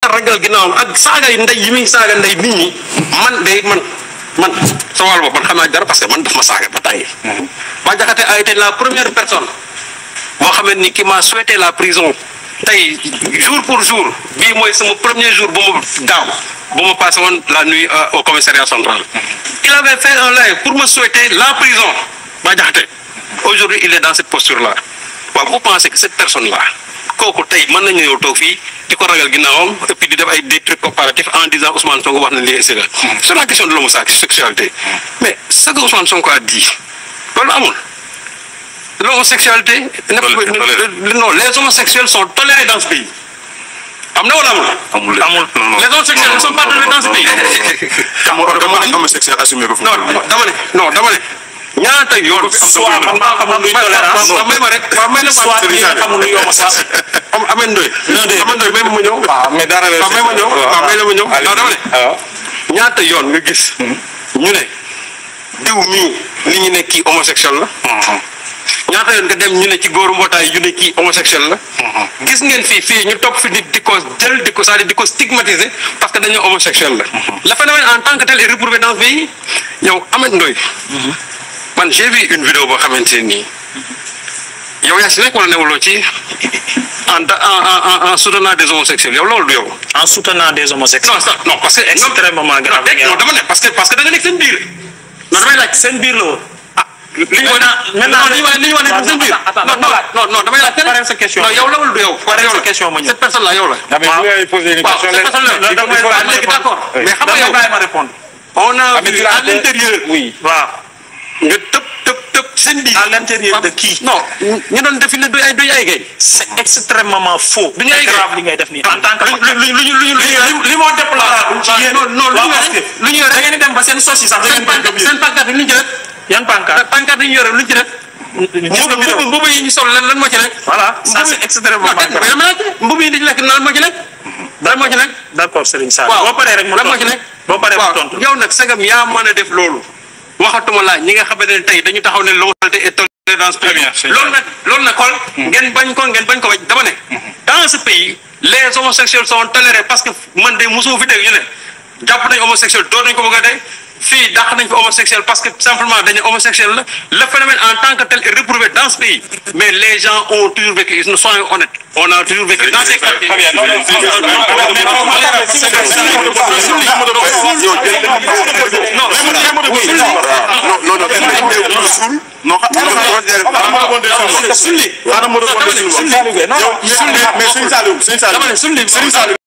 ragal ginnaawam ak saaga yi ndey yi muy saaga ndey nit ñi man de man man sa wàll bopp man xam naa dara parce que man daf ma saaga ba tàyyi Bah Diakhaté a été la première personne boo xam ne ni qui m'a souhaité la prison tey jour pour jour bii mooy sama premier jour bu ma daaw bu ma passé woon la nuit au commissariat central il avait fait un live pour me souhaiter la prison Bah Diakhaté aujourd'hui il est dans cette posture là waaw vous pensez que cette personne là kooku tey mën nañu ñëw toog fii di ko ragal ginnaawam et puis di def ay des trucs comparatifs en disant Ousmane Sonko wax na lii et cetera sur la question de l'homosexualité mais ce que Ousmane Sonko a dit loolu amul l'homosexualité non les homosexuels sont tolérés dans ce pays am na wala amul. amul amul les homosexuels ne sont pas tolérés dans ce pays. dama ne homosexuel assumé ba fu non dama ne non dama ne ñaata yoon. soit man maa xamul luy tolérance waaw may ma rek waaw may na ma soit ñi nga xamul luy homosexuel am Ameth Ndoye. Ameth Ndoye may ma ma ñëw. waaw mais dara waaw may ma ñëw waaw may la ma ñëw. non dama ne ñaata yoon nga gis. ñu ne diw mii li ñu ne kii homosexuel la. ñaata yoon nga dem ñu ne ci góoru mbootaay yu ne kii homosexuel la. gis ngeen fii fii ñu topp fi di di ko jël di ko c'est-à-dire di ko stigmatiser parce que dañoo homosexuel la. le phénomène en tant que tel est réprouvé dans ce pays yow Ameth Ndoye. man j'ai vu une vidéo boo xamante ne nii yow yaa si nekk wala newuloo ci en en en en soutenant des homosexuels yow loolu du yow. en soutenant des homosexuels. non ça non parce que. extrêmement grave. non dama ne parce que parce que da nga nekk seen biir. non damay laaj seen biir la woon. li ñu wane maintenant li ñu wane li ñu wane seen biir. non non non damay laaj. Pareel sa question. non yow la wala du yow. Pareel sa question ma ñëw. cette personne là yow la. mais vous avez posé une waaw question cette personne là da ngay bàyyi ma léegi d'accord mais xam nga yow bàyyi ma répondre. on a vu à l'intérieur. oui waaw. nga tëb tëb tëb seen biir. à l'intérieur de qui. non ñu doon défilé du ay du ay gay. c'est extrêmement faux. du ñu ay C'est grave li ngay def nii en tant que. lu lu lu lu lu li li moo déplorable ci yéen. non non lu ñu waaw yore parce que lu ñu yore da ngeen di dem ba seen sos yi sax da seen ngeen koy pancarte gëm seen pancarte yi lu ñu ci def. yan pancarte. pancarte yi ñu yore lu ñu ci def. gis nga mbubu mbubu yi ñu sol lan lan moo ci nekk. voilà ça c'est extrêmement non dégg nga mais dama laajte mbubu yi di ci nekk lan moo ci nekk. lan moo ci nekk. d'accord Serigne Sall. waaw boo paree rek mu lan moo tontu ci nekk. boo paree mu waaw tontu. yow nag sagam yaa mën a def loolu. waxatuma laaj ñi nga xamante ne tey dañu taxaw ne l'homosexualité est tolérée dans ce pays. bien, c'est loolu nag loolu nag xool. ngeen bañ ko ngeen bañ ko bañ dama ne. dans ce pays les homosexuels sont tolérés parce que man de mosuma fi dégg ñu ne jàpp nañ homosexuel doo nañ ko bëgg a dee fii dàq nañ fi homosexuel parce que simplement dañu homosexuel la le phénomène en tant que tel est réprouvé dans ce pays mais les gens ont toujours vécu ils soyons honnêtes on a toujours vécu dans ces quartiers. Très bien, non, non, non, non, non, non, mais faut pas faire ça, c'est que ça, faut pas faire ça. non non non non kenn ku nekk ku suul non xam nga sulli xaaral ma rebondir si lu wax. sulli yow mais Serigne Saliou Serigne Saliou dama ne sulli Serigne Saliou